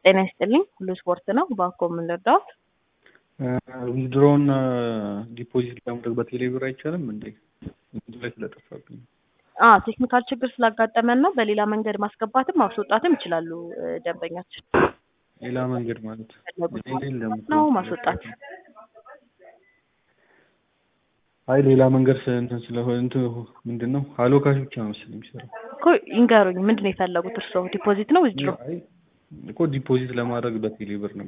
ጤና ይስጥልኝ። ሁሉ ስፖርት ነው። ባኮ የምንረዳው ዊዝድሮውን ዲፖዚት ለማድረግ በቴሌብር አይቻልም እንዴ? እዚህ ላይ ስለጠፋብኝ አ ቴክኒካል ችግር ስላጋጠመን ነው። በሌላ መንገድ ማስገባትም ማስወጣትም ይችላሉ እ ደንበኛችን ሌላ መንገድ ማለት ፈለጉት የለም እኮ። ነው ማስወጣት አይ ሌላ መንገድ ስ- እንትን ስለሆነ እንትን ምንድን ነው ሀሎ ካሽ ብቻ ነው መሰለኝ የሚሰራው። እኮ ይንገሩኝ። ምንድን ነው የፈለጉት እርስዎ? ዲፖዚት ነው ዊዝድሮ? አይ እኮ ዲፖዚት ለማድረግ በቴሌብር ነው